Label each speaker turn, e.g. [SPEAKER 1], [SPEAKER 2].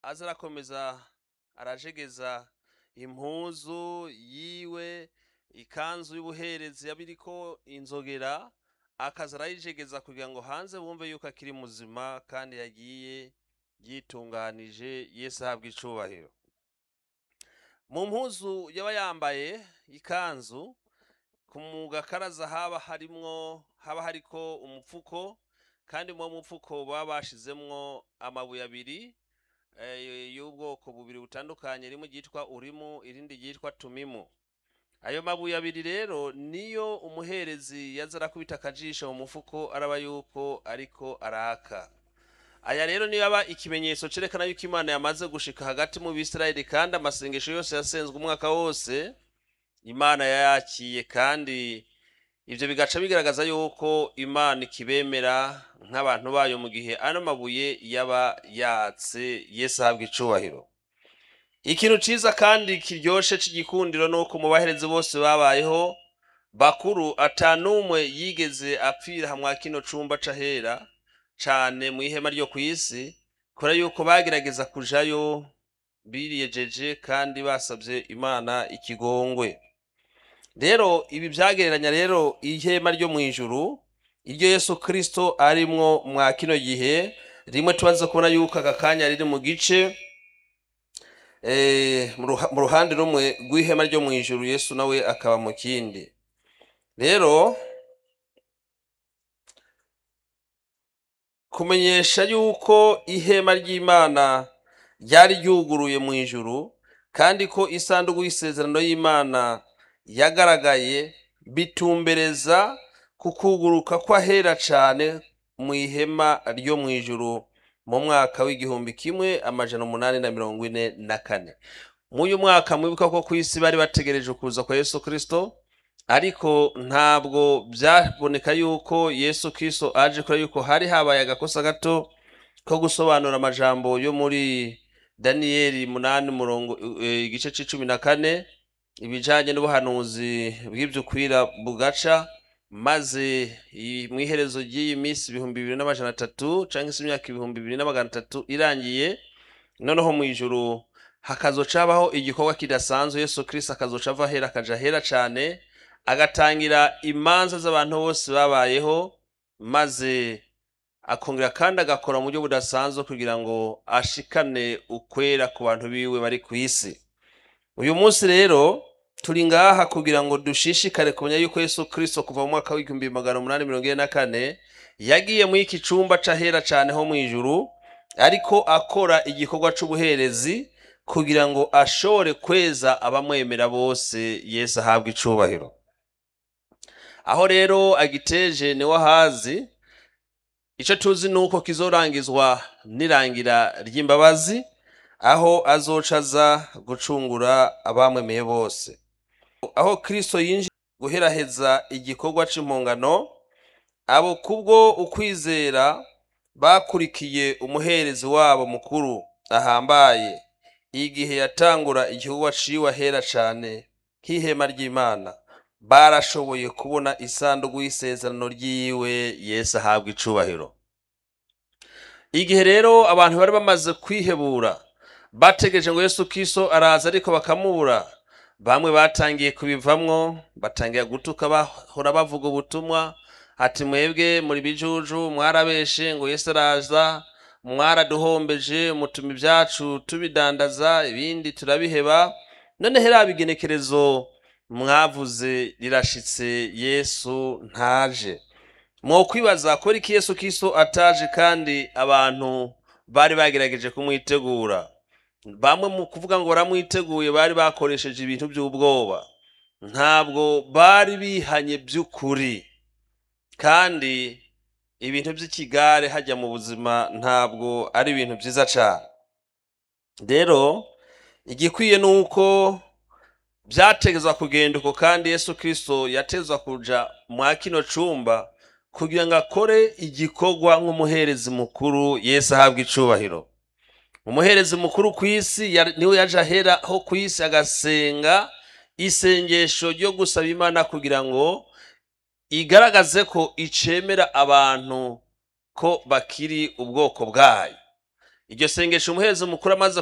[SPEAKER 1] aza arakomeza arajegeza impuzu yiwe ikanzu y'ubuherezi yabiriko inzogera akaza arayijegeza kugira ngo hanze bumve yuko akiri muzima kandi yagiye yitunganije yesu ahabwa icubahiro mu mpuzu yaba yambaye ikanzu ku mugakaraza haba harimwo haba hariko umupfuko kandi mu mupfuko baba bashizemwo amabuye abiri eh, y'ubwoko bubiri butandukanye rimwe ryitwa urimu irindi ryitwa tumimu ayo mabuye abiri rero niyo umuherezi yaza arakubita akajisho mu mufuko araba yuko ariko araka aya rero niyo aba ikimenyetso cerekana yuko imana yamaze gushika hagati mu bisirayeli kandi amasengesho yose yasenzwe umwaka wose imana yayakiye kandi ivyo bigaca bigaragaza yuko imana ikibemera nk'abantu bayo mu gihe ano mabuye yaba yatse yesu ahabwa icubahiro ikintu ciza kandi kiryoshe c'igikundiro nuko mu baherezi bose babayeho bakuru ata n'umwe yigeze apfira hamwa kino cumba c'ahera cane mu ihema ryo kw'isi kubera yuko bagerageza kujayo biriyejeje kandi basabye imana ikigongwe rero ibi byagereranya rero ihema ryo mu ijuru iryo yesu kirisito arimwo mwa kino gihe rimwe tubaze kubona yuko aka kanya riri mu gice eh, mu ruha- mu ruhande rumwe rw'ihema ryo mu ijuru yesu nawe akaba mu kindi rero kumenyesha yuko ihema ry'imana ryari ryuguruye mu ijuru kandi ko isanduku y'isezerano y'imana yagaragaye bitumbereza ku kuguruka kw'ahera cane mu ihema ryo mu ijuru mu mwaka w'igihumbi kimwe amajana umunani na mirongo ine na kane mw'uyu mwaka mwibuka ko ku isi bari bategereje ukuza kwa yesu kristo ariko ntabwo byaboneka yuko yesu kristo aje kubera yuko hari habaye agakosa gato ko gusobanura amajambo yo muri daniyeli munani murongo eh, igice c'icumi na kane ibijanye n'ubuhanuzi bw'ivyukwira bugaca maze i- mw'iherezo ry'iyi minsi ibihumbi bibiri n'amajana atatu canke se imyaka ibihumbi bibiri na magana atatu irangiye noneho mu ijuru hakazoca habaho igikorwa kidasanzwe yesu kristo akazoca ava ahera akaja ahera cane agatangira imanza z'abantu bose babayeho maze akongera kandi agakora mu buryo budasanzwe kugira ngo ashikane ukwera ku bantu biwe bari ku isi uyu munsi rero turi ngaha kugira ngo dushishikare kumenya yuko yesu kristo kuva mu mwaka w'igihumbi magana umunani mirongo ine na kane yagiye muri iki cumba c'ahera cane ho mu ijuru ariko akora igikorwa c'ubuherezi kugira ngo ashobore kweza abamwemera bose yesu ahabwa icubahiro aho rero agiteje niwe ahazi ico tuzi nuko kizorangizwa n'irangira ry'imbabazi aho azoca aza gucungura abamwemeye bose aho kristo yinjiye guheraheza igikorwa c'impongano abo kubwo ukwizera bakurikiye umuherezi wabo mukuru ahambaye igihe yatangura igikorwa ciwe ahera cane nk'ihema ry'imana barashoboye kubona isanduku y'isezerano ryiwe yesu ahabwa icubahiro igihe rero abantu bari bamaze kwihebura bategereje ngo yesu kristo araza ariko bakamubura bamwe batangiye kubivamwo batangira gutuka bahora bavuga ubutumwa ati mwebwe muri bijuju mwarabeshe ngo yesu araza mwaraduhombeje mutuma ibyacu tubidandaza ibindi turabiheba none hera bigenekerezo mwavuze rirashitse yesu ntaje mwokwibaza kubera iki yesu kristo ataje kandi abantu bari bagerageje kumwitegura bamwe mu kuvuga ngo baramwiteguye bari bakoresheje ibintu by'ubwoba ntabwo bari bihanye by'ukuri kandi ibintu by'ikigare hajya mu buzima ntabwo ari ibintu byiza cyane rero igikwiye ni uko byategezwa kugenda uko kandi yesu kristo yatezwa kuja mwa kino cumba kugira ngo akore igikorwa nk'umuherezi mukuru yesu ahabwa icubahiro umuherezi mukuru ku isi ya- niwe yaje aheraho ku isi agasenga isengesho ryo gusaba imana kugira ngo igaragaze ko icemera abantu ko bakiri ubwoko bwayo iryo sengesho umuhereza mukuru amaze